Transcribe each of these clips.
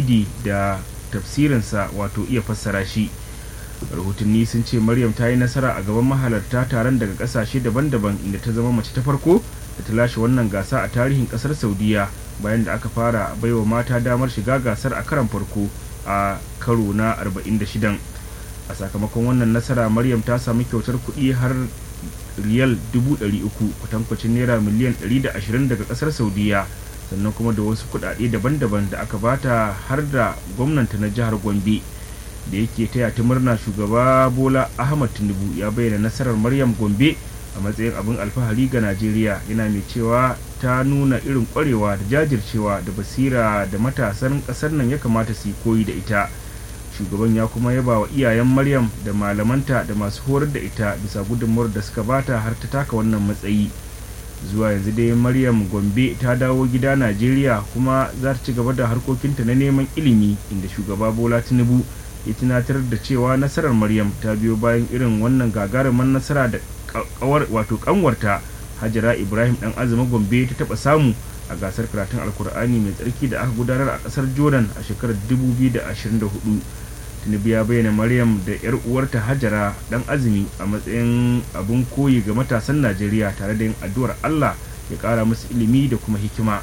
tajwidi da tafsirinsa wato iya fassara shi rahotanni sun ce maryam ta yi nasara a gaban mahalarta taron daga kasashe daban-daban inda ta zama mace ta farko da ta lashe wannan gasa a tarihin kasar saudiya bayan da aka fara baiwa mata damar shiga gasar a karan farko a karo na 46 a sakamakon wannan nasara maryam ta sami kyautar kuɗi har riyal 300 kwatankwacin naira miliyan 120 daga kasar saudiya sannan kuma da wasu kuɗaɗe daban-daban da aka bata har da gwamnanta na jihar gombe da yake taya ta murna shugaba bola ahmad tinubu ya bayyana nasarar maryam gombe a matsayin abin alfahari ga najeriya yana mai cewa ta nuna irin kwarewa da jajircewa da basira da matasan kasar nan ya kamata su yi koyi da ita shugaban ya kuma yaba wa iyayen maryam da malamanta da masu horar da ita bisa gudunmuwar da suka bata har ta taka wannan matsayi zuwa yanzu dai maryam gombe ta dawo gida najeriya kuma za ta ci gaba da harkokinta na neman ilimi inda shugaba bola tinubu ya tunatar da cewa nasarar maryam ta biyo bayan irin wannan gagarumin nasara da kawar wato kanwarta hajara ibrahim dan azumi gombe ta taba samu a gasar karatun alkur'ani mai tsarki da aka gudanar a kasar jordan a shekarar 2024 tinubu ya bayyana maryam da yar uwarta hajara dan azumi a matsayin abun koyi ga matasan najeriya tare da yin addu'ar allah ya kara musu ilimi da kuma hikima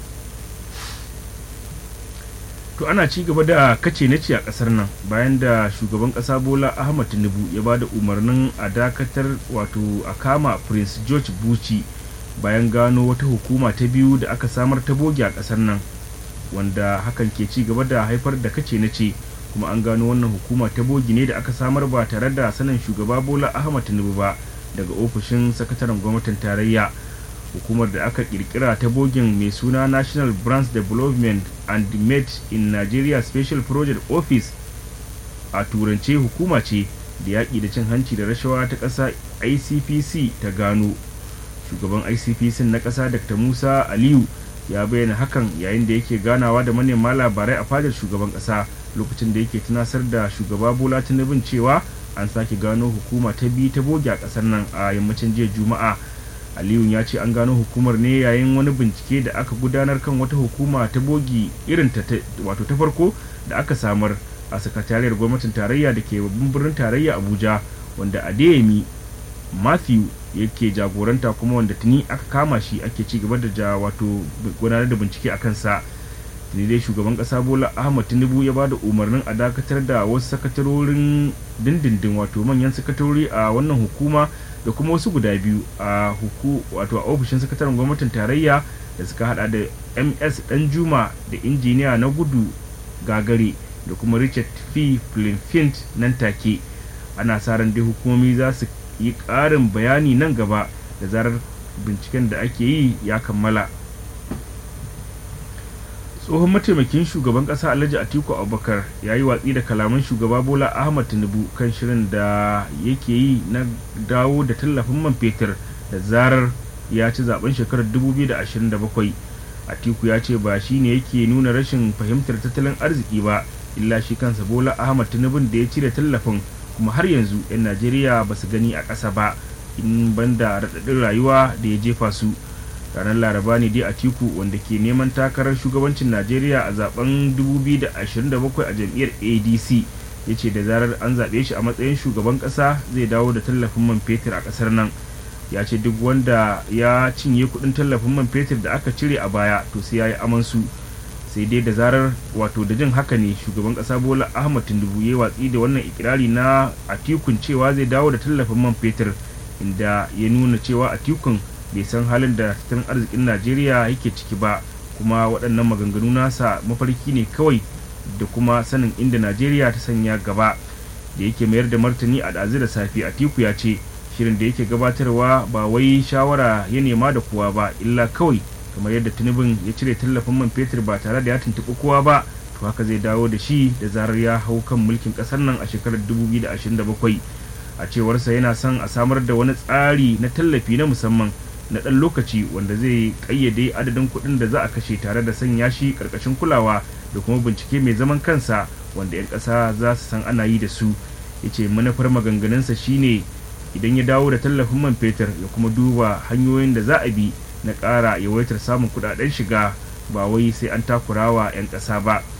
to ana ci gaba da kace na ce a kasar nan bayan da shugaban kasa bola ahmad tinubu ya ba da umarnin a dakatar wato a kama prince george buci bayan gano wata hukuma ta biyu da aka samar ta boge a kasar nan wanda hakan ke ci gaba da haifar da kace na ce kuma an gano wannan hukuma ta bogi ne da aka samar ba tare da sanin shugaba bola ahmad tinubu ba daga ofishin sakataren gwamnatin tarayya hukumar da aka kirkira ta bogin mai suna national branch development and made in nigeria special project office a turance hukuma ce da yaƙi da cin hanci da rashawa ta ƙasa icpc ta gano shugaban icpc na ƙasa dr musa aliyu ya bayyana hakan yayin da yake ganawa da manema labarai a fadar shugaban ƙasa lokacin da yake tunasar da shugaba bola tinubun cewa an sake gano hukuma ta biyu ta boge a ƙasar nan a yammacin jiya juma'a aliyu ya ce an gano hukumar ne yayin wani bincike da aka gudanar kan wata hukuma ta bogi irin ta wato ta farko da aka samar a sakatariyar gwamnatin tarayya da ke babban birnin tarayya abuja wanda adeyemi matthew yake jagoranta kuma wanda tuni aka kama shi ake ci gaba da ja wato gudanar da bincike a kansa tuni dai shugaban kasa bola ahmad tinubu ya bada umarnin a dakatar da wasu sakatarorin dindindin wato manyan sakatarori a wannan hukuma da kuma wasu guda biyu a huku wato a ofishin sakataren gwamnatin tarayya da suka hada da ms danjuma da injiniya na gudu gagare da kuma richard p flint nan take ana sa ran dai hukumomi za su yi ƙarin bayani nan gaba da zarar binciken da ake yi ya kammala tsohon mataimakin shugaban kasa alhaji atiku abubakar ya yi watsi da kalaman shugaba bola ahmad tinubu kan shirin da yake yi na dawo da tallafin man fetur da zarar ya ci zaben shekarar 2027 atiku ya ce ba shi ne yake nuna rashin fahimtar tattalin arziki ba illa shi kansa bola ahmad tinubun da ya cire tallafin kuma har yanzu 'yan najeriya ba su gani a ƙasa ba in banda raɗaɗin rayuwa da ya jefa su ranar laraba ne dai a tiku wanda ke neman takarar shugabancin najeriya a zaben 2027 a jam'iyyar adc ya ce da zarar an zaɓe shi a matsayin shugaban ƙasa zai dawo da tallafin man fetur a ƙasar nan ya ce duk wanda ya cinye kuɗin tallafin man fetur da aka cire a baya to sai ya yi amansu sai dai da zarar wato da jin haka ne shugaban ƙasa bola ahmad tinubu ya watsi da wannan ikirari na atikun cewa zai dawo da tallafin man fetur inda ya nuna cewa atikun bai san halin da tattalin arzikin najeriya yake ciki ba kuma waɗannan maganganu nasa mafarki ne kawai da kuma sanin inda najeriya ta sanya gaba da yake mayar da martani a ɗazu da safe atiku ya ce shirin da yake gabatarwa ba wai shawara ya nema da kowa ba illa kawai kamar yadda tunubin ya cire tallafin man fetur ba tare da ya tuntuɓi kowa ba to haka zai dawo da shi da zarar ya hau kan mulkin ƙasar nan a shekarar 2027 a cewarsa yana son a samar da wani tsari na tallafi na musamman na ɗan lokaci wanda zai ƙayyade adadin kuɗin da za a kashe tare da sanya shi ƙarƙashin kulawa da kuma bincike mai zaman kansa wanda 'yan ƙasa za su san ana yi da su ya ce manufar maganganunsa shine idan ya dawo da tallafin man fetur ya kuma duba hanyoyin da za a bi na ƙara yawaitar samun kuɗaɗen shiga ba wai sai an takurawa 'yan ƙasa ba